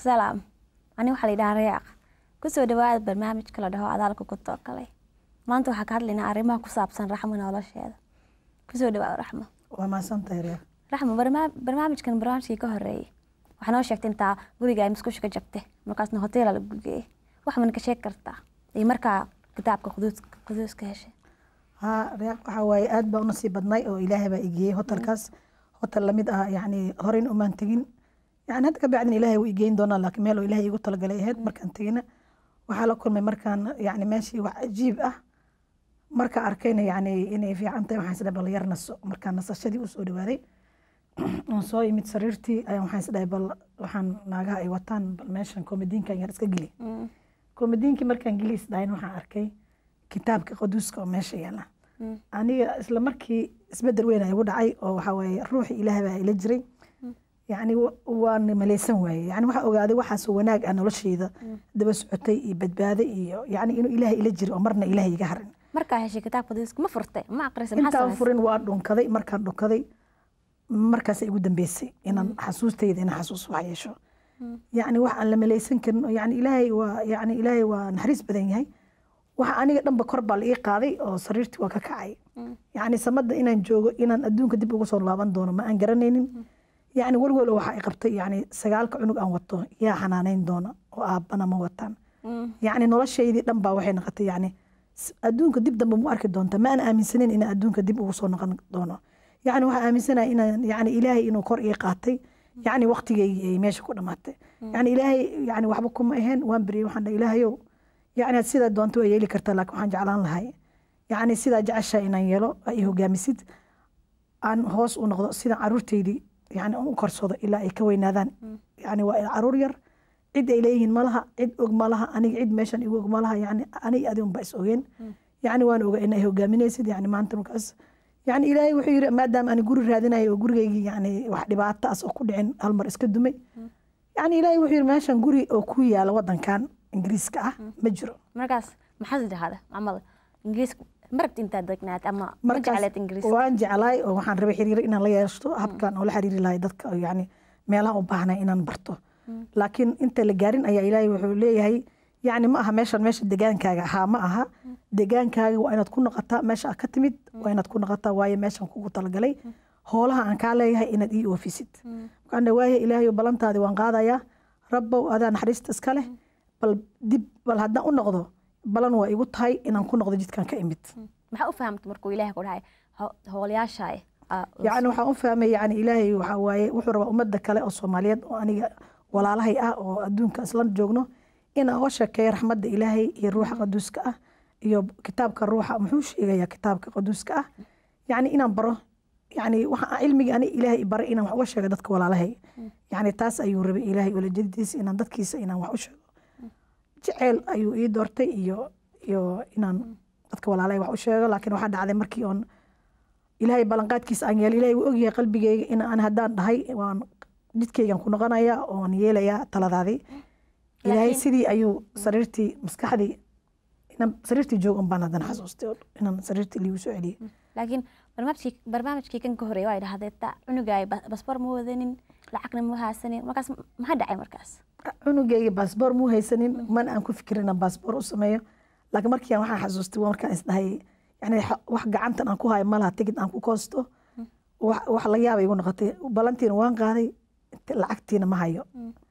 salaam ani waxaa la yidhaha reeq kusoo dhawaada barnaamijka la dhaho adaalka ku tookale maanta waxaa ka hadlaynaa arrimaha ku saabsan raxmo nolosheeda kusoo dhawaada raxmo waa mahadsantahay reer raxmo barnaam- barnaamijkan barnaamijkii ka horeeyey waxaa noo sheegtay intaa guriga ay musqusha ka jabtay markaasna hoteela la geeyey wax man ka sheegi kartaa iyo markaa kitaabka quduus quduuska heshay haa reer waxaa waaye aad baa u nasiib badnay oo ilaahay baa igeeyey hotelkaas hotel lamid ah yacni horeyn umaan tegin yani hadda ka bacdin ilaahay wuu igeyn doonaa laakiin meel oo ilaahay igu talagalay ahayd markaan tegina waxaa la kulmay markaan yani meeshii wax cajiib ah marka arkayna yani inay fiican tahay waxaan isdhahay bal yar naso markaan nasashadii usoo dhawaaday oon soo imid sariirtii ayaan waxaan isdhahay bal waxaan naagaha ay wataan bal meeshan komadiinkan yar iska geli komadiinkii markaan geli isdhahayn waxaan arkay kitaabka qaduuska oo meesha yaala aniga isla markii isbedel weyn ay igu dhacay oo waxaa waaye ruuxi ilaah baa ila jiray yacni wa- waan maleysan waaye yani waxaa ogaaday waxaasoo wanaag ah nolosheyda daba socotay iyo badbaado iyo yani inuu ilaah ila jiro oo marna ilaah iga harin markaa heshay kitaabka quduuska ma furtay ma aqrisay maxaa intaan samaysay furin waa dhunkaday markaan dhunkaday markaas igu dambeysay inaan xasuustayda inaan xasuus wax yeesho yacni wax aan la maleysan karin oo yani ilaahay waa yani ilaahay waa naxariis badan yahay waxa aniga dhanba kor baa la ii qaaday oo sariirtii waa ka kacay yacni samada inaan joogo inaan adduunka dib ugu soo laaban doono ma aan garanaynin yacni walwal waxa ay qabtay yacni sagaalka cunug aan wato yaa xanaaneyn doona oo aabbana ma wataan yacni noloshaydii dhan baa waxay noqotay yacni s- adduunka dib dambe mu arki doonta ma aan aaminsanayn inaan adduunka dib ugu soo noqon doono yacni waxaan aaminsanahay inaan yacni ilaahay inuu kor ii qaatay yacni waqtigeygii ay meesha ku dhamaatay yacni ilaahay yacni waxba kuma aheen waan beriyey waxaan dhahay ilaahayow yacni sidaa doonto waa yeeli kartaa laakiin waxaan jeclaan lahay yacni sidaa jeceshaa inaan yeelo aa ii hogaamisid aan hoos u noqdo sida caruurteydii yani aan u korsado ilaa ay ka weynaadaan yani waa caruur yar cid ay leeyihiin malaha cid og malaha aniga cid meeshan igu og malaha yani aniga adi unba is ogeen yani waan oga inay hogaaminaysid yani maanta markaas yani ilaahay wuxuu yiri maadaama aan guri raadinayo oo gurigeygii yani wax dhibaato as oo ku dhicin hal mar iska dumay yani ilaahay wuxuu yiri meeshan guri oo ku yaala wadankan ingiriiska ah ma jiro markaas maxaad idhahda maamada ingiriiska marabti intaad degnaad ama ma markaas jecleed ingiriiska waan jeclaay oo waxaan rabay xiriir inaan la yeeshto habkan oo la xiriiri lahay dadka oo yani meelaha u baahnay inaan barto laakiin inta la gaarin ayaa ilaahay wuxuu leeyahay yani ma aha meeshan meesha degaankaaga ahaa ma aha degaankaaga waa inaad ku noqotaa meesha aad ka timid waa inaad ku noqotaa waayo meeshan kugu talagalay hoolaha aan kaa leeyahay inaad ii oofisid markaan dhahay, waaye ilaahayo ballantaadi waan qaadayaa rabbow adaa naxariista iska leh bal dib bal haddaan u noqdo balan waa igu tahay inaan ku noqdo jidkan ka imid maxaa u fahamta markuu ilaahay ku dhahay ho- hoolayaasha yani waxaan u fahmay yani ilaahay waxaa waaye wuxuu rabaa ummadda kale oo soomaaliyeed oo aniga walaalahay ah oo adduunka isla joogno inaan oo sheekeeyo raxmadda ilaahay iyo ruuxa qaduuska ah iyo kitaabka ruuxa muxuu sheegayaa kitaabka qaduuska ah yani inaan baro yani waxa cilmiga ani ilaahay i baray inaan wax uga sheego dadka walaalahay yani taas ayuu rabay ilaahay ulajadiisa inaan dadkiisa inaan wax u sheego jeceel ayuu ii doortay iyo iyo inaan dadka walaalahay wax u sheego laakiin waxaa dhacday markii oon ilaahay ballanqaadkiisa aan yeelay ilaahay wuu ogyahay qalbigeyga in aan haddaan dhahay waan jidkeygan ku noqonayaa oon yeelayaa taladaadii ilaahay Laakiin- sidii ayuu sariirtii maskaxdii inaan sariirtii joog un baan haddana xasuustay oo inaan sariirtii liigu soo celiyey laakiin barnaamijkii barnaamijkii kan ka horeeyay waa idhahdee ta cunugaay basbar ma wadanin lacagna ma haasanin markaas maxaa dhacay markaas cunugeyga baasboor muu haysanin mana aan ku fikirin inaan baasboor u sameeyo laakiin markii aan waxaan xasuustay waa markaan isdhahay yani xa- wax gacantan aan ku hayo malaha tigid aan ku koosto wax wax la yaabay igu noqotay balantiina waan qaaday inte- lacagtiina ma hayo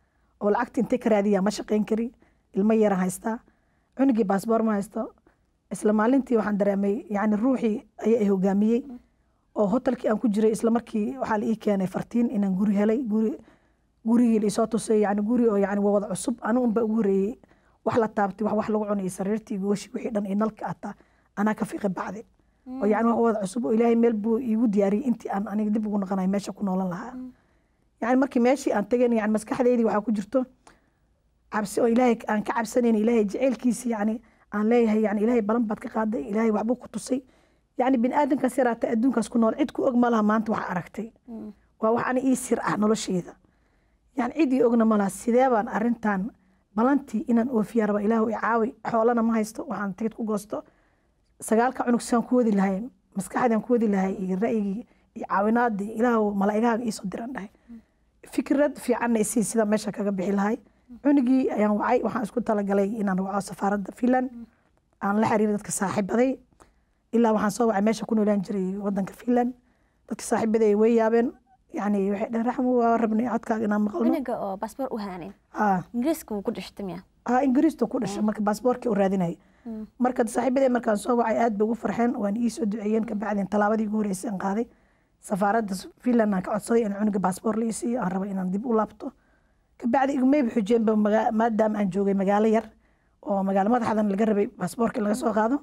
oo lacagtii intee ka raadiyaa ma shaqayn kari ilmo yaran haystaa cunugii baasboor ma haysto isla maalintii waxaan dareemay yani ruuxii ayaa i hogaamiyey oo hotelkii aan ku jiray isla markii waxaa la ii keenay fartiin inaan guri helay guri gurigii laisoo tusay yani guri oo yani waa wada cusub anigu unba ugu horeeyey wax la taabtay wax wax lagu cunayay sariirtii goshi wixii dhan iyo nalka ataa anaa ka fiqi bacday oo yani wax wada cusub oo ilaahay meel buu iigu diyaariyey intii aan aniga dib ugu noqonayo meesha ku noolan lahaa yani markii meeshii aan tagayn yani maskaxdeydii waxaa ku jirto cabsi oo ilaahay aan ka cabsanayn ilaahay jaceylkiisi yani aan leeyahay yani ilaahay balan baad ka qaaday ilaahay waxbuu ku tusay yani bini aadamkaas yaraata adduunkaas ku nool cid ku og ma laha maanta wax aragtay waa wax ani ii sir ah nolosheeda yani cid ii ogna ma laha sidee baan arrintan balantii inaan oofiya raba ilaahu i caawi xoolana ma haysto waxaan tigid ku goosto sagaalka cunug saan ku wadi lahay maskaxdaan ku wadi lahay iyo ra'yigii iyo caawinaadii ilaahu malaa'igahaaga iisoo diran dhahay fikrad fiicanna isii sida meesha kaga bixi lahay cunugii ayaan wacay waxaan isku talagalay inaan waco safaaradda finland aan la xiriiray dadka saaxiibaday ilaa waxaan soo wacay meesha ku noolaan jiray wadanka finland dadka saaxiibaday way yaabeen yani waxay dhaheen raxmo waa rabnay codkaaga inaan maqalno cunuga oo baasboor u haanin Ah, ingiriiska wuu ku dhashtay miya ah ingiriistu ku dhashay marka baasboorkii u raadinaya marka saaxiibaday markaan soo wacay aad bay ugu farxeen waan ii soo duceeyeen kabacdin tallaabadii ugu horreysay aan qaaday safaaradda finland aan ka codsaday in cunuga baasboor la ii siiyo aan rabo inaan dib u laabto kabacdi igumeyba xujeenba maga- maadaama aan joogay magaalo yar oo magaalo madaxdan laga rabay baasboorka in laga soo qaado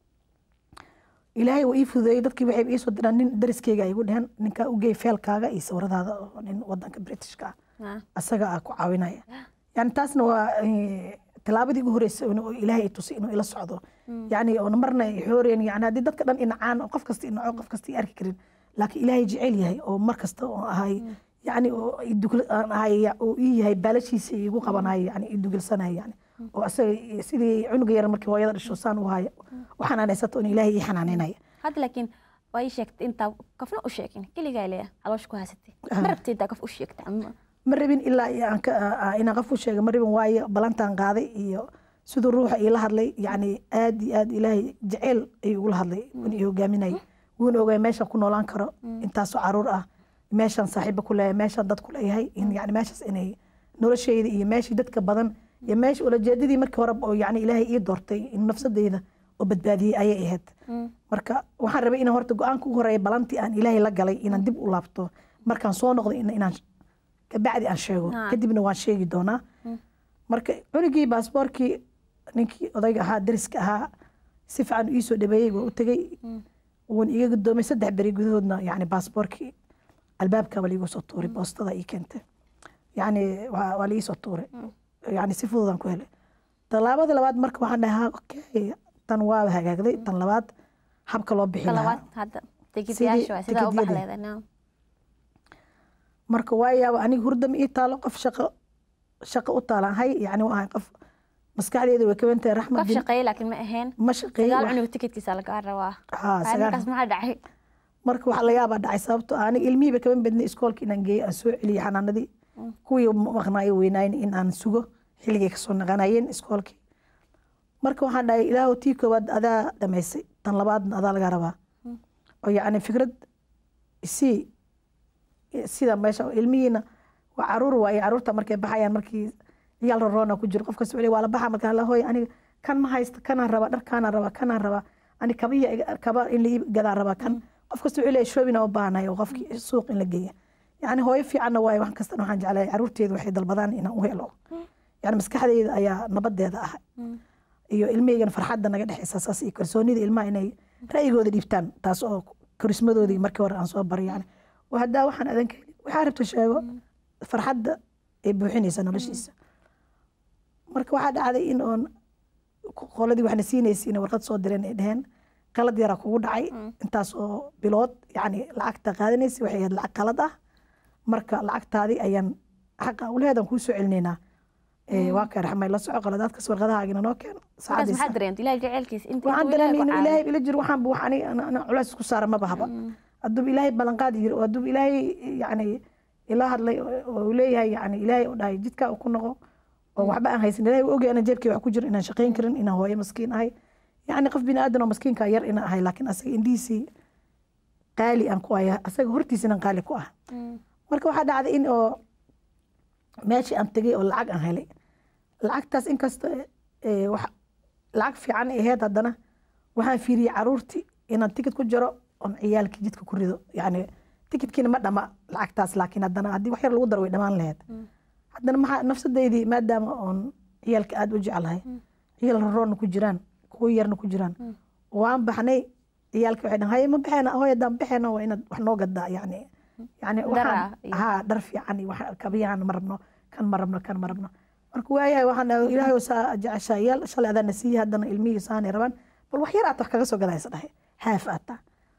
ilaahay waa ii fududeeyey dadkii waxay ii soo diraan nin dariskeyga ay igu dheheen ninkaa u geey feelkaaga iyo sawiradaada oo nin wadanka britishka ah Ah. asaga ah ku caawinaya yani taasna waa eh, tallaabadii ugu horreysay oo ilaahay i tusay inuu ila socdo yani oona marna i xooreen yani haddii dadka dhan inacaan oo qof kasta inaco qof kasta i arki karin laakiin ilaahay jecel yahay oo mar kasta oo ahay yani oo i dugl- aan ahay oo ii yahay baalashiisa igu qabanayo yani i dugilsanayo yani oo asaga i- sidii cunuga yar markii hooyada dhasho saan u hayo u xanaanaysato in ilaahay ii xanaanaynaya hadda laakiin waa ii sheegtay intaa qofna u sheegin keligaa leeya caloosha ku haysatay ma rabtay intaa qof u sheegtay ama ma rabin ilaa iyo aan ka- aa- inaan qof u sheega ma rabin waayo balantaan qaaday iyo siduu ruuxa iila hadlay yani aad iyo aad ilaahay jeceyl ayuu igula hadlay wuuna i hogaaminayay wuuna ogaay meeshaan ku noolaan karo intaasoo caruur ah meeshaan saaxiibo ku leeyahay meeshaan dad ku leeyahay in yani meeshaas inay nolosheyda iyo meeshii dadka badan iyo meesha ulajeedadii markii hore oo yani ilaahay ii doortay in nafsadeyda oo badbaadiyey ayay ahayd marka waxaan rabay inaan horta go-aanka ugu horeeya balantii aan ilaahay la galay inaan dib u laabto markaan soo noqday in- inaan kabacdi aan sheego Ah. kadibna waan sheegi doonaa marka cunugii baasboorkii ninkii odayga ahaa dariska ahaa si fiican ii soo dhabeeyey waa u tegey wuuna iga gudoomay saddex beri gudahoodna yani baasboorkii albaabkaba liigu soo tuuray boostada ii keentay yani waa waa liii soo tuuray yani si fududaan ku helay tallaabada labaad marka waxaan dhahay "Ha, okay tan waa hagaagday tan labaad habka loo bixi ka lahaa labaad hadda tigidayaasha waa sidaa u tigidyadii. baxleeda no marka waa yaaba aniga hurdama ii taalo qof shaqo shaqo u taalaan hay yani waa ahay qof maskaxdeeda way ka wantahay raxmad qof bin shaqeeye laakiin ma ahayn ma shaqeeyey sagaal wax- cunug tikidkiisa lagaa rabaa haa, sagaal- markaas maxaa dhacay marka waxa laga yaabaa dhacay sababto ah aniga ilmihiiba kama bednay iskoolka inaan geeyo aan soo celiyo xanaanadii kuwii maqnaayo weynaayin in aan sugo xilligay kasoo naqanayeen iskoolkii marka waxaan dhahay ilaahu tii koowaad adaa dhamaysay tan labaadna adaa laga rabaa oo yacni fikrad isii sida meesha ilmihiina waa caruur waaye caruurta markay baxayaan markii ciyaal roroona ku jiro qofkas weli waa la baxa markaa la hooy aniga kan ma haysta kanaan rabaa dharkaanaan rabaa kanaan rabaa ani kabiya iga- kaba in la ii gadaa rabaa kan qof kasta wuxuu leeyahay shoobina u baahanayo oo qofkii suuq in la geeya yacni hooyo fiicanna waaye wax kastana waxaan jeclahay caruurteedu waxay dalbadaan inaan u helo yani maskaxdeyda ayaa nabadeeda ah iyo ilmaheygana farxadda naga dhexeysa saas iyo kalsoonida ilmaha inay ra'yigooda dhiibtaan taas oo korismadoodii markii hore aan soo baray yani waa haddaa waxaan adan ka helin waxaa rabta sheego farxadda ay buuxinaysa noloshiisa marka waxaa dhacday in oon qoladii waxna siinaysa inay warqad soo direen ay dheheen qalad yaraa kugu dhacay intaas oo bilood yani lacagta qaadanaysa waxay ahayd lacag qalad ah marka lacagtaadii ayaan xaqa uleheedan kuu soo celinaynaa Eh, waa kay raxmay la soco qaladaadkas warqadahaagina noo keen markaas saacadiisa maxaa dareentay ilaahay jaceylkiisa inta waxaan intuu ilaahay dareemay ku inuu caawiyo. ilaahay ila jiro waxaan bu waxaan ana- ana culays isku saara maba haba hadduu ilaahay ballanqaad yiri oo hadduu ilaahay yani ila hadlay oo oo uu leeyahay yani ilaahay u dhahay jidkaa uu ku noqo oo waxba aan haysan ilaahay u ogay ana jeebkii wax ku jiro inaan shaqayn karin inaan hooyo maskiin ahay yani qof bini aadan oo maskiinka yar inaan ahay laakiin asaga indhihiisii qaali aan ku aya asaga hortiisina qaali ku ah marka waxaa dhacday in oo meeshii aan tegay oo lacag aan helay lacagtaas inkasta eh, wax- lacag fiican ay ahayd haddana waxaan fiiriyey caruurtii inaan tikid ku jiro oon ciyaalkii jidka ku rido yani tikidkiina ma dhama lacagtaas laakiin haddana haddii wax yar lagu daro way dhamaan lahayd haddana maxaa nafsadeydii maadaama oon ciyaalka aada u jeclahay ciyaal roroonna ku jiraan kuwo yarna ku jiraan waan baxnay ciyaalka waxay dhahan haye ma baxeena hooy haddaan baxeena waa inaad wax noo gadaa yani yani Dhar waxaan ah iyo- haa dhar fiican iyo wax kabiyahan ma rabno kan ma rabno kan ma rabno marka waayahay waxaan dhahay ilaahay oo saa jeceshaa yaal shalay adaana siiye haddana ilmihii saanay rabaan bal wax yar aad wax kaga soo gadaysa dhahay haaf aata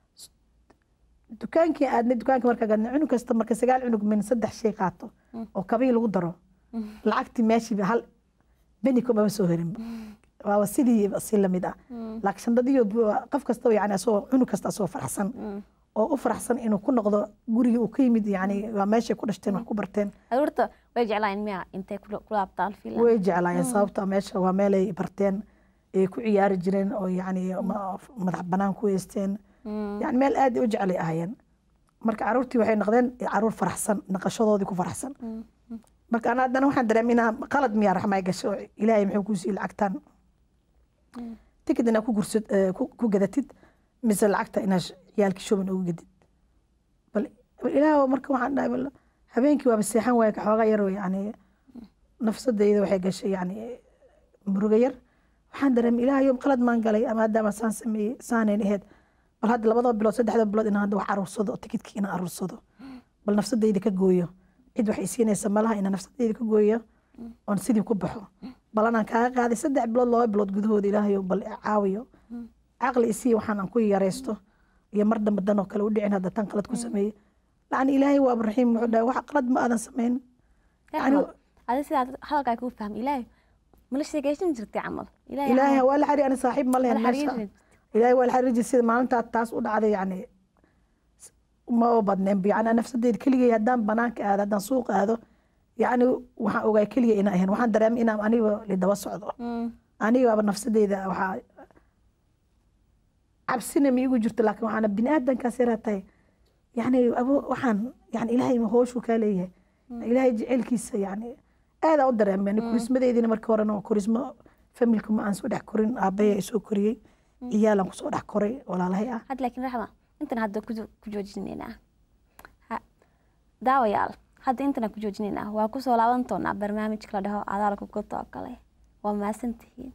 dukaankii aadnay dukaanka markaa gadnay cunug kasta marka sagaal cunug min saddex shay qaato oo kabii lagu daro lacagtii meeshiiba hal beni kumaba soo herin waaba sidii si lamid ah laakiin shandadiyo qof kastaba yani asagoo cunug kasta asagoo faraxsan oo u faraxsan inuu ku noqdo gurigii uu ka yimid yani waa meeshay ku dhashteen wax ku barteen aruurta way jeclaan miya intay ku ku laabtaan filan way jeclaayeen sababta meesha waa meelay barteen ay ku ciyaari jireen oo yani ma- madax banaan ku heysteen yani meel aad u jecelay ahaayeen marka caruurtii waxay noqdeen caruur faraxsan naqashadoodii ku faraxsan marka ana haddana waxaan dareemay inaa qalad miyaa raxmay gasho ilaahay muxuu kuu siiyey lacagtan tikid inaad ku gursad eh, ku ku gadatid mise lacagta inaad sh- ciyaalkii shoban ugu gadid bal bal ilaah marka waxaan dhahay bal habeenkii waaba seexan waaya ka xoogaa yar yani nafsadayda waxay gashay yani muruga yar waxaan dareemay ilaahayo qalad maan galay ama haddaama saan sameeyey saanayn aheyd bal hadda labada bilood saddexda bilood inaan hadda wax aruursado tikidkii inaan aruursado bal nafsadayda ka gooyo cid waxay siinaysa malaha inaan nafsadayda ka gooyo oon sidii ku baxo bal anaan kaaga qaaday saddex bilood laba bilood gudahooda ilaahayo bal i caawiyo caqli isii waxaan aan ku yaraysto iyo mar dambe danoo kale u dhicin hadda tan qalad ku sameeyey lacni ilaahay waaba raxiim wuxuu dhahay wax qalad ma aadan samayn Raxmo, adi sidaa hadalkaa kuu fahmay ilaahay mala sheegaysan jirtay camal ilaahay ilaahay waa la xariir ani saaxiib ma lehen Wala meesha xariirin. ilaahay waa la xariir jiray sida maalintaa taas u dhacday yani ma oo badneen yani nafsadeyda keligay haddaan banaanka aado haddaan suuq aado yani waxaan ogaa keliya inaan ahayn waxaan dareemay inaan aniga lidaba socdo Mm. anigaaba nafsadeyda waxaa cabsina ma igu jirto laakiin waxaana bini aadankaas yaraa tahay yani abo waxaan yani ilaahay hooshuu kaa leeyahay ilaahay jecelkiisa yani aadaan u dareemay kurismadeydina markii horena waa kurismo familka ma aan soo dhex korin aabbayaa isoo koriyey ciyaalaan kusoo dhex koray walaalahay ah hadda laakiin raxma intan hadda ku ku joojinaynaa Ha- daawayaal hadda intana ku joojinaynaa waa kusoo laaban doonaa barnaamijka la dhaho adaalka gota oo kale waa mahadsantihiin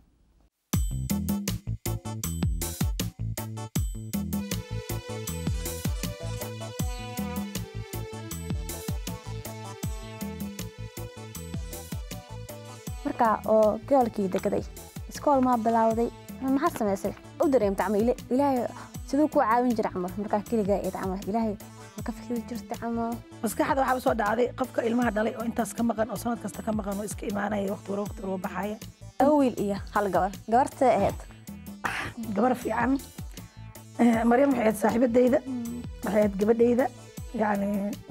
marka oo goolkii degaday iskool maa bilowday ama maxaad samaysay u dareemta camal ila- ilaahay siduu ku caawin jira camal markaa keligaa eed camal ilaahay ma ka fikiri jirta camal maskaxda waxaa soo dhacday qofka ilmaha dhalay oo intaas ka maqan oo sanad kasta ka maqan oo iska imaanaya waqti wara waqti wara baxaya laba wiil iyo hal gabar gabartee ahayd gabar fiican Eh, maryam waxay ahayd saaxiibadeyda waxay ahayd gabadheyda yani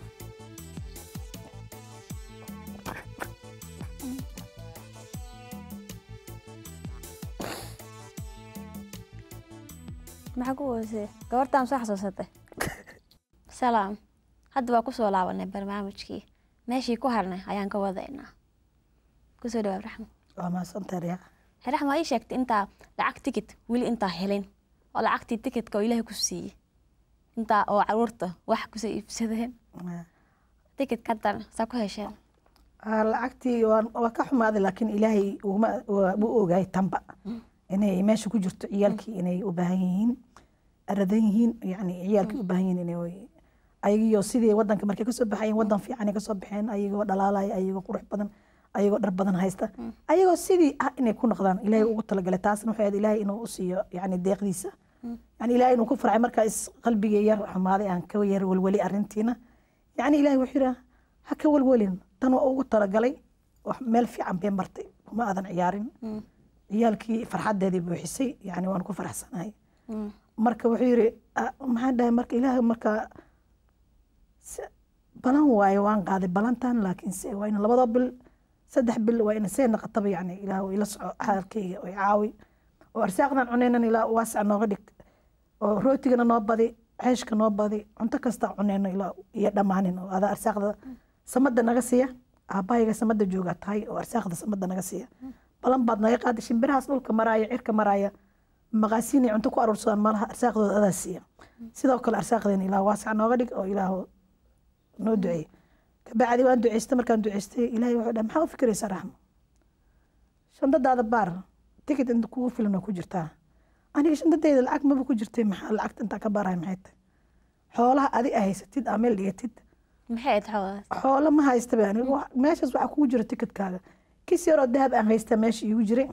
maxaa ku weysay gabartaan soo xasuusatay salaam hadda waa kusoo laabanay barnaamijkii meeshii ku harnay ayaan ka wadaynaa kusoo dhawaab raxmo waa mahadsantahay riyaa raxmo ii sheegtay intaa lacag tikit weli intaa helin oo lacagtii tikitka oo ilaahay ku siiyey intaa oo caruurta wax kusoo iibsadeen tikitka haddana saa ku hesheen Ah, lacagtii waan- waa ka xumaaday laakiin ilaahay uguma- waa- wuu ogaay tanba inay meesha ku jirto ciyaalkii inay u baahan yihiin aradan yihiin yani ciyaalkii u baahan yihiin inay ayagiyo sidii wadanka markay kasoo baxayeen wadan fiican ay kasoo baxeen ayagoo dhalaalaya ayagoo qurux badan ayagoo dhar badan haysta ayagoo sidii ah inay ku noqdaan ilaahay ugu talagalay taasna waxay ahayd ilaahay inuu u siiyo yani deeqdiisa yani ilaahay inuu ku farxay markaa is qalbigii yar xumaaday aan ka yar welweli arrintiina yani ilaahay wuxuu yidhaa ha ka welwelin tan waa ugu talagalay wax meel fiican bay martay kuma aadan ciyaarin ciyaalkii farxadeedii buuxisay yani waan ku faraxsanahay marka wuxuu yiri "Ah, maxaan dhahay marka ilaahay marka se- balan waaye waan qaaday balantan laakiin se waa in labada bil saddex bil waa in see naqataba yani ilaah ila soco xaalkayga oo i caawi oo arsaaqdan cunaynan ilaa waasic nooga dhig oo rootigana noo badi ceeshka noo badi cunto kasta cunayno ilaa iyo dhammaanin oo adaa arsaaqda samada naga siiya aabbahayga samada joogaa tahay oo arsaaqda samada naga siiya balan baad naga qaaday shimbirahaas dhulka maraaya cirka maraaya maqaasiinay cunto ku aruursadaan malaha arsaaqdooda adaa siiya sidoo kale arsaaqdeena ilaah waasic nooga dhig oo ilaah noo duceey kabacdi waan duceystay markaan duceystay ilaahay wuxuu dhahay maxaa u fikiraysaa raxmo shandadaada baar tikit inta kugu filan oo ku jirtaa aniga shandadayda lacag maba ku jirtay maxaa lacagta intaa ka baarahay maxay tahay xoolaha adi a haysatid aa meel dhigatid maxay ahayd xoolahaas xoolo ma haysta ba aniga wax- meeshaas waxaa kugu jira tikitkaaga kis yaroo dahab aan haysta meesha iigu jiray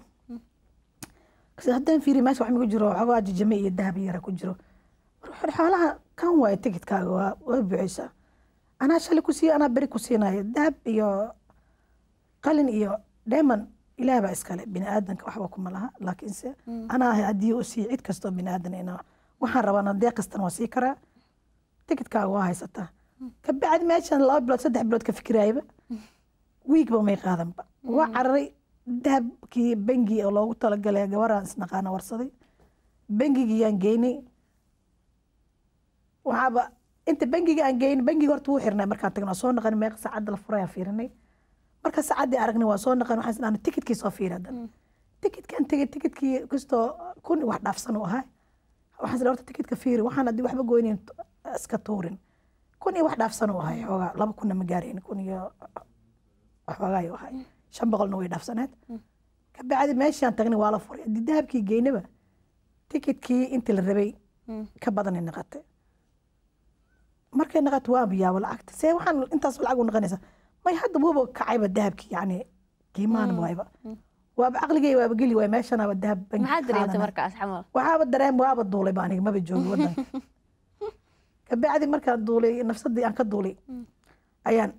kasi haddaan fiiri meesha wax migu jiro waxoogaa jijame iyo dahab yara ku jiro War xoolaha kan waaye tikitkaaga waa waa buuxaysaa anaa shalay ku siiya anaa beri ku siinayo dahab iyo qalin iyo dheeman ilaah baa iskale bini aadanka waxba kuma laha laakiinse anaa haddii u siiya cid kastoo bini aadan ina waxaan rabana deeq kastan waa sii karaa tikidkaaga waa haysataa ka bacdi meeshan laba bilood saddex bilood ka fikiraayaba wiigba may qaadanba waa cararay dahabkii bangi oo loogu talagalay gabaraan isnaqaana warsaday bangigiyaan geynay waxaaba inta bangiga aan geynay bangiga horta wuu xirnay markaan tagnay waa soo naqan meeqa saacadda la furay aan fiirinay marka saacaddii aragnay waa soo naqan waxaan isdhahnay tikidkii soo fiiri haddana tikidkaan tegay tikidkii kastoo kun wax dhaafsan u ahaa waxaan isdhahay horta tikidka fiiri waxaan haddii waxba goynayn iska tuurin kun iyo wax dhaafsan u ahay xoogaa laba kunna ma gaarayn kun iyo xoogaa u ahay shan boqolna way dhaafsaneed ka bacdi meeshaan tagnay waa la furay haddii dahabkii geynaba tikidkii intii la rabay ka badanay naqatay markay naqato waa biyaabo lacagta see waxaan intaas lacag u naqanaysa may hadda wuuba kacayba dahabkii yani qiimahan waayba waaba caqligay waaba geli waay meeshanaaba dahab bangi maxaad dareemtay qaadanay. markaas xamal waxaaba dareem waaba duulay ba aniga maba joogi wadanka kabacdi markaan duulay nafsadii aan ka duulay ayaan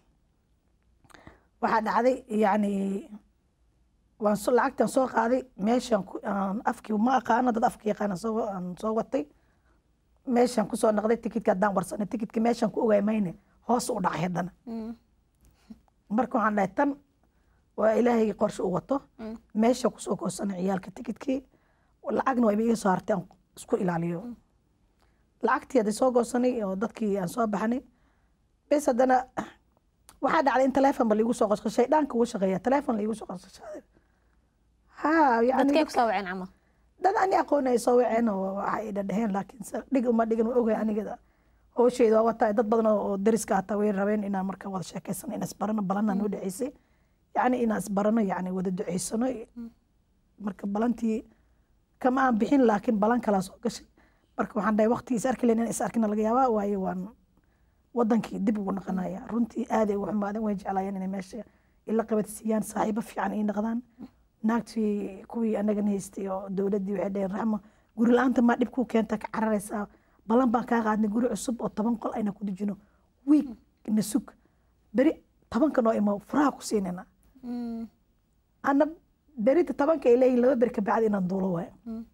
waxaa dhacday yani waan so- lacagtaan soo qaaday meeshaan ku- aan afkii ma aqaano dad afka yaqaana soo aan soo watay meeshaan kusoo naqday tikidka haddaan warsanay tikidka meeshaan ku ogaay mayne hoos u dhacay haddana marka waxaan dhahay tan waa ilaahay qorshe u wato meesha kusoo goosanay ciyaalka tikidkii lacagna waa iga soo hartay aan isku ilaaliyo lacagtii hadda soo goosanay oo dadkii aan soo baxnay bes haddana waxaa dhacday in telefonba laigu soo qosqo shaydhaanka ugu shaqeeya telefon laigu soo qosqoshaday ha yani dadkay ku soo waceen camal dad ani aqoon ay soo waceen oo waxay dhadheheen laakiin se dhig uma dhigin waa ogahay aniga hoosheyda waa wataa dad badan oo oo dariska hataa way rabeen inaan marka wada sheekeysano inaan isbarano balanaa noo dhaceysay yacni inaan isbarano yacni wada duceysano marka balantii kama aan bixin laakiin balan kalaa soo gashay marka waxaan dhahay waqti is arki lahayn in is arkina laga yaabaa waayo waan wadankii dib ugu naqanaya runtii aaday ugu xumaadeen way jeclaayeen inay meesha ila qabadsiiyaan saaxiibo fiican ii naqdaan naagtii kuwii anagana haystay oo dowladdii waxay dhaheen raxmo guri la-aanta maa dhib kuu keenta ka cararaysaa balan baan kaa qaadnay guri cusub oo toban qol ayna ku dejino wiig na sug beri tobanka noo imo furaha ku siinayna ana berita tobanka ay leeyihin laba beri ka bacdi inaan duulo waayo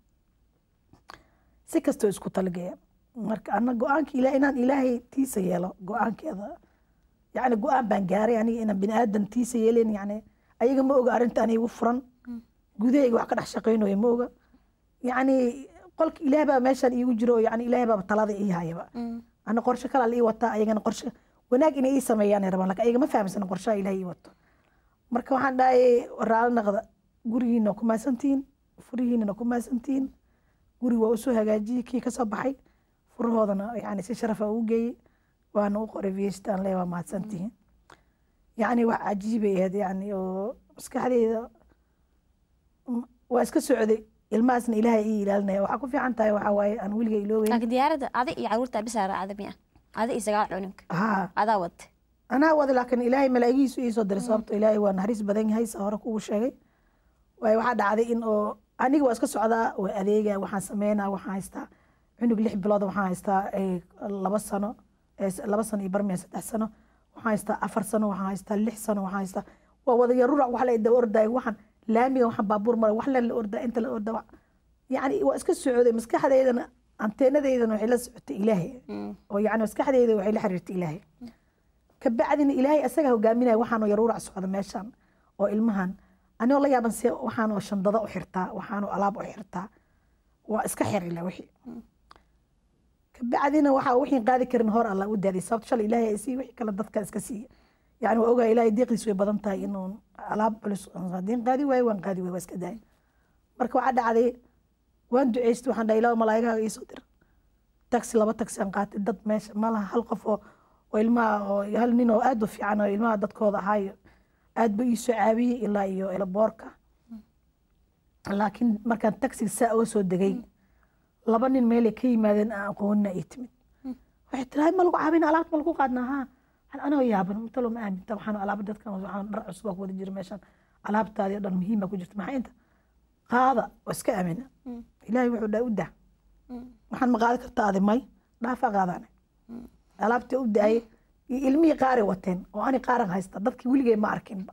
si kastoo isku talageya marka ana go-aanka ila inaan ilaahay tiisa yeelo go-aankeeda yani go-aan baan gaaray aniga inaan bini aadan tiisa yeelen yani ayaga ma oga arrinta aniga igu furan gudahayga wax ka dhex shaqaynayo ma oga yani qolka ilaah baa meeshaan iigu jiro oo yani ilaah baaba talada ii hayaba ana qorshe kalaa la ii wataa ayagana qorshe wanaag inay ii sameeyaan ay rabaan laakiin ayaga ma fahamsana qorshaha ilaah ii wato marka waxaan dhahay raali naqda gurigiina ku maasantihiin furihiinana ku maasantihiin guri waa usoo hagaajiyey kii ka soo baxay furahoodana yani si sharafa ugu geeyey waana u qoray viestaan le waa mahadsantihiin yacni wax cajiibay ahayd yani oo maskaxdeyda m- waa iska socday ilmahaasna ilaahay ii ilaalinaya waxaa ku fiican tahay waxaa waaye aan weliga ilooweyn laakiin diyaaradda adi iyo caruurta bisaa raacda miya adi iyo sagaal cuninka haa adaa wate anaa wada laakiin ilaahay malaa'igiisu ii soo diray sababto ilaahay waa naxariis badan yahay sa hore kugu sheegay waayo waxaa dhacday in oo aniga waa iska socdaa waa adeega waxaan sameynaa waxaan haystaa cunug lix bilood waxaan haystaa eh, laba sano eh, s- laba sano iyo barmiya saddex sano waxaan haystaa afar sano waxaan haystaa lix sano waxaan haystaa waa wada yarurac wax la daba ordaay waxaan laamiga waxaan baabuur maray wax len la ordaa inta la ordaa wax- yacni waa iska socday maskaxdeydana anteenadeydana waxay la socotay ilaahay oo yacni maskaxdeyda waxay la xiriirtay ilaahay kabacdina ilaahay asaga hogaaminaya waxaanoo yaruurac socda meeshan oo ilmahan anigoo la yaaban se waxaanoo shandada u xirtaa waxaanoo alaab u xirtaa waa iska xirila wixii kabacdina waxaa wixii qaadi karin hor alla u daaday sababto shalay ilaahay ay sii wixii kale dadka iska siiya yani waa ogaa ilaahay deeqdiis way badan tahay inuu alaab culus hadiin qaadi waayo waan qaadi waayo waa iska daaya marka waxaa dhacday waan duceystay waxaan dhahay ilaahu malaa'igahaaga iisoo dir taxi laba taxi aan qaatay dad meesha malaha hal qof oo oo ilmaha oo hal nin oo aad u fiican oo ilmaha dadkooda ahaayo aad buu ii soo caawiyey ilaa iyo elaboorka laakiin markaan taxiga saa uga soo degay laba nin meelay ka yimaadeen aan aqoonina ii timid waxay tiri "Hay, ma lagu caawina alaabta ma lagu qaadnaa haa Waxaan anoo yaaban talo ma aaminta waxaan alaaba dadkan waxaan dhar cusub baa ku wada jira meeshan alaabtaadii oo dhan muhiima ku jirta maxaa inta qaada waa iska aamina ilaahay wuxuu dhahay u dah waxaan ma qaadi kartaa adi may dhaafaa qaadaane alaabtii u daayay iyo ilmihii qaari wateen oo ani qaaran haysta dadkii weligay ma arkinba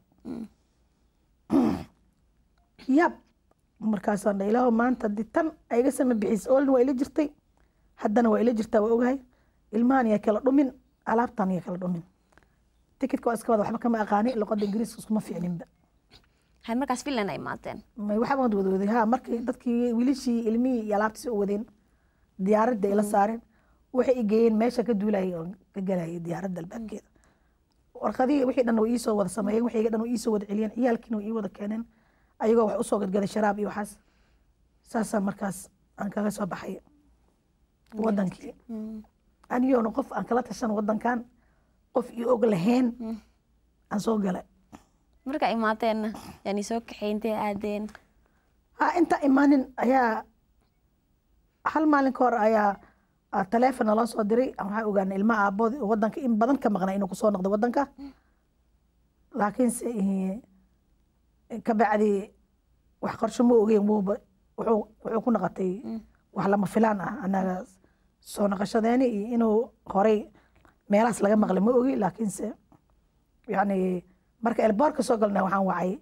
yaab markaasaan dhahay ilaahu maanta haddii tan ay iga sama bixis oolna waa ila jirtay haddana waa ila jirtaa waa ogahay ilmahan iyo kala dhumin alaabtan iyo kala dhumin tikidka waa iska wada waxba kama aqaani luqada ingiriiska iskuma fiicninba hay markaas finland ay imaateen may waxba wad wadwaday ha markii dadkii wiilishii ilmihii iyo alaabtii u wadeen diyaaradda ay la saareen waxay i geeyeen meesha ka duulayay oo ka galayay diyaaradda albaabkeeda warqadihii wixii dhan way iisoo wada sameeyeen wixii dhan way iisoo wada celiyeen ciyaalkiina way ii wada keeneen ayagoo wax usoo gadgaday sharaab iyo waxaas saasaa markaas aan kaga soo baxay wadankii anigoona qof aan kala tashan wadankan qof ii og lahayn aan soo galay marka imaateenna yani soo kaxayntee aadeen ha inta imaanin ayaa hal maalin ka hor ayaa ah, taleefon naloo soo diray waxaa ogaanay ilmaha aabood wadanka in badan ka maqnay inuu kusoo noqday wadanka laakiinse eh, ka bacdi wax qorsho ma ogeyn wuuba wuxuu wuxuu ku noqotay wax lama filaan ah anaga soo noqoshadeeni iyo inuu horey meelahaas laga maqlay ma ogi laakiinse yani marka elboorka soo galnay waxaan wacay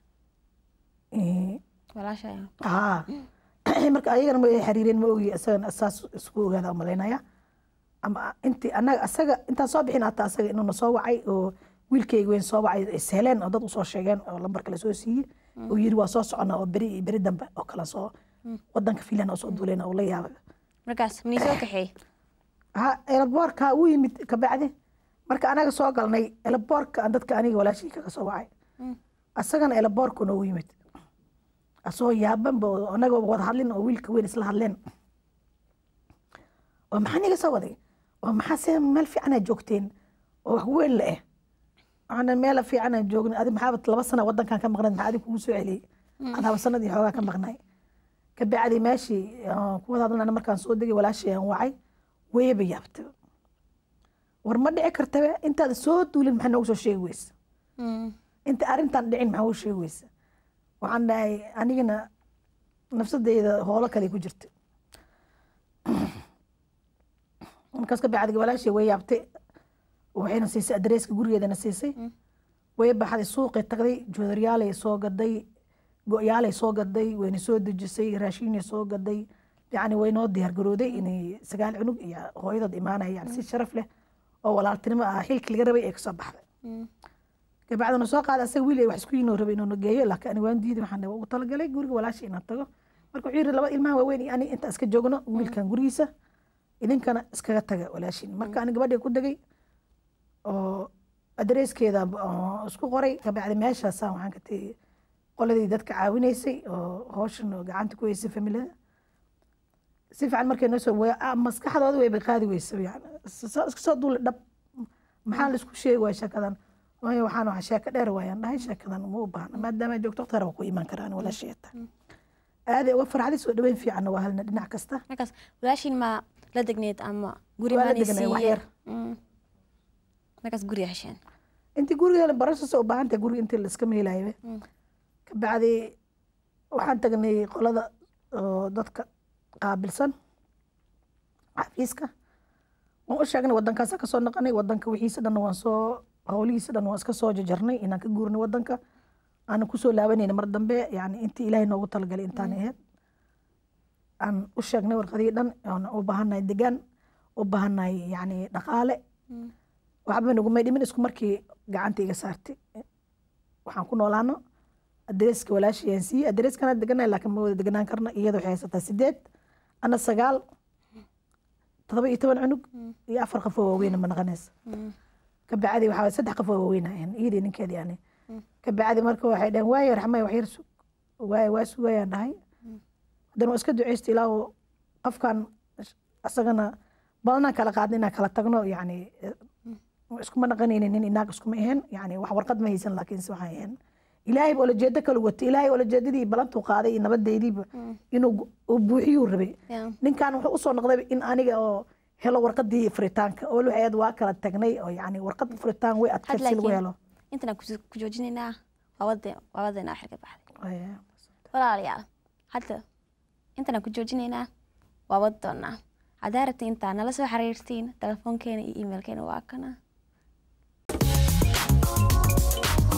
eh, walaasha haa marka ayagana ma xiriireen ma ogi isagana saas isku ogaada umalaynaya ama inti anaga asaga intaan soo bixin hataa asaga inuuna soo wacay oo wiilkayga weyn soo wacay isheleen oo dad usoo sheegeen oo lambarka lasoo siiyey oo yiri waa soo socona oo beri iyo beri dambe oo kala soo wadanka finland oo soo duuleen oo la yaabay markaas manii soo kaxeey ha elaboorka u yimid kabacdi marka anaga soo galnay elaboorka aan dadka aniga walaashii kaga soo wacay asagana elaboorka noogu yimid asoo yaabanba oo anaga wada hadlin oo wiilka weyn isla hadleen oo maxaa niga soo waday oo maxaa se meel fiicanaa joogteen oo wax weyn la eh waxaana meel fiicanaa joogna adi maxaaba laba sana wadankan ka maqnayd maxaa adi kugu soo celiyey adaaba sanad iyo xoogaa ka maqnay kabacdi meeshii aan ku wada hadlana markaan soo degay walaashii aan wacay weyba yaabta war ma dhici kartabe intaad soo duulin maxaa noogu soo sheegi weysa inta arrintan dhicin maxaa ugu sheegi weysa waxaan dhahay anigana nafsadeyda hoolo kale ku jirta markaas ka bacdi walaashii way yaabtay waxayna siisay adreeska gurigeedana siisay way baxday suuqay tagday joodaryaalay soo gaday go-yaalay soo gaday wayna soo dejisay raashiinay soo gaday yacni way noo diyaar garooday inay sagaal cunug iyo hooyadood imaanaya yani si sharaf leh oo walaaltinimo ah xilkii laga rabay ay kasoo baxday kabacdina soo qaada asaga wiil ay wax isku yinoo rabay inuu geeyo laakiin ani waan diiday waxaan ugu talagalay guriga walaasha inaan tago marka wuxuu yiri laba ilmaha waaweyn iyo ani inta iska joogno wiilkan gurigiisa idinkana iskaga taga walaashin marka ani gabadhii ku degay oo adreeskeeda oo isku qoray kabacdi meeshaasaan waxaan ka tegey qoladii dadka caawinaysay oo hawshan oo gacanta ku haysay familiyada si fiican markay noo soo way ah, maskaxdooda wayba qaadi weysa yani iska soo duuli dhab maxaa laisku sheegi waaya sheekadan waayo waxaan waxa sheeko dheer waayaan dhahay sheekadan uma u baahna maadaama ay joogto waqti waa ku imaan karaan walaasheeta aaday uga farxday soo dhaweyn fiicanna waa halna dhinac kasta markaas walaashiin ma la degneed ama guri Waa la maanay degnay, wax siiyeen? yar. Mm. markaas guri hesheen intii guriga barashasa u baahan tahay guriga intii laiska meelayo kabacdi waxaan tagnay qolada oo dadka qaabilsan xafiiska waan u sheegnay wadankaasa kasoo naqanay wadanka wixiisa dhan waan soo howlihiisa dhan waan iska soo jajarnay inaan ka guurnay wadanka aanan kusoo laabanayna mar dambe yani intii ilaahay noogu talagalay intaan ahayd aan u sheegnay warqadihii dhan aan u baahannahay degaan u baahannahay yani dhaqaale waxba nagumay dhimin isku markii gacanta iga saartay waxaan ku noolaano adreeska walaashayaan siiyey adreeskana deganay laakiin ma wada deganaan karna iyada waxay haysataa sideed ana sagaal todoba iyo toban cunug iyo afar qof oo waaweyn ma naqanaysa kabacdi waxaa waye saddex qof oo waaweyn ahayn iyadii ninkeedi yani kabacdi marka waxay dhaheen waaye raxmay wax yar sug waaye waa sugayaan dhahay haddana waa iska duceysta ilaa uu qofkan asagana badanaan kala qaadna inaan kala tagno yani iskuma naqanaynin nin inaag iskuma ahayn yani wax warqad ma haysan laakiinse waxay ahayn ilaahay ba olajeedo kala watay ilaahay olajeedadii balantuu qaaday iyo nabadeydiiba inuu gu- uu buuxiyuu rabay Yeah. ninkan wuxuu usoo noqday in aniga oo helo warqadii furitaanka oo waxayd waa kala tagnay oo yani warqad furitaan way had adkayd si lagu laakiin helo intan ku joojinaynaa waa wade waa wadeena xilka baxday Waya. walaalayaal hadda intaan ku joojinaynaa waa wadi doonaa haddaa rabta intaa nala soo xiriirtiin telefoonkeena iyo emailkeena waa kana